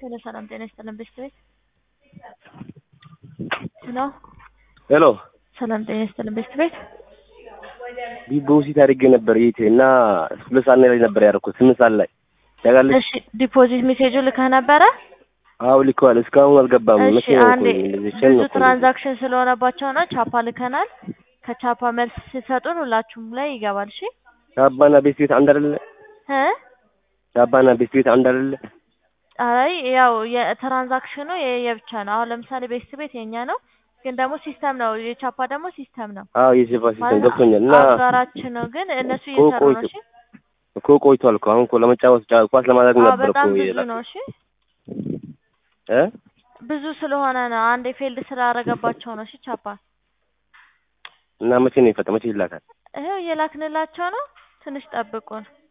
ሄሎ ሰላም ጤና ይስጥልን ቤተሰቤት ሄሎ ሄሎ ሰላም ጤና ይስጥልን ቤተሰቤት ዲፖዚት አድርጌ ነበር ይሄ እና ሁለት ሰዓት ላይ ነበር ያደረኩት ስምንት ሰዓት ላይ ታውቃለች። እሺ ዲፖዚት ሜሴጁ ልከህ ነበረ? አዎ ልከዋል። እስካሁን አልገባም። እሺ መቼ ነው አንዴ እኮ እንደዚህ ቸን ብዙ ነው እኮ ትራንዛክሽን ስለሆነባቸው ነው ቻፓ ልከናል። ከቻፓ መልስ ሲሰጡን ሁላችሁም ላይ ይገባል። እሺ ቻባና ቤት ቤት አንድ አይደለ? እ ቻባና ቤት ቤት አንድ አይደለ? አይ ያው የትራንዛክሽኑ የየብቻ ነው። አሁን ለምሳሌ ቤት ቤት የኛ ነው፣ ግን ደግሞ ሲስተም ነው። የቻፓ ደግሞ ሲስተም ነው አዎ የሴፋ ሲስተም ማለት ገብቶኛል። እና አጋራችን ነው፣ ግን እነሱ እኮ እየሰሩ ነው። ቆይቶ እሺ እኮ ቆይቷል እኮ አሁን እኮ ለመጫወት ጫ- ኳስ ለማድረግ አዎ ነበር እኮ በጣም ብዙ የላኩት። ነው። እሺ እ ብዙ ስለሆነ ነው። አንድ ፌልድ ስላደረገባቸው ነው። እሺ ቻፓ እና መቼ ነው ይፈታ? መቼ ይላካል? ይኸው እየላክንላቸው ነው። ትንሽ ጠብቁን።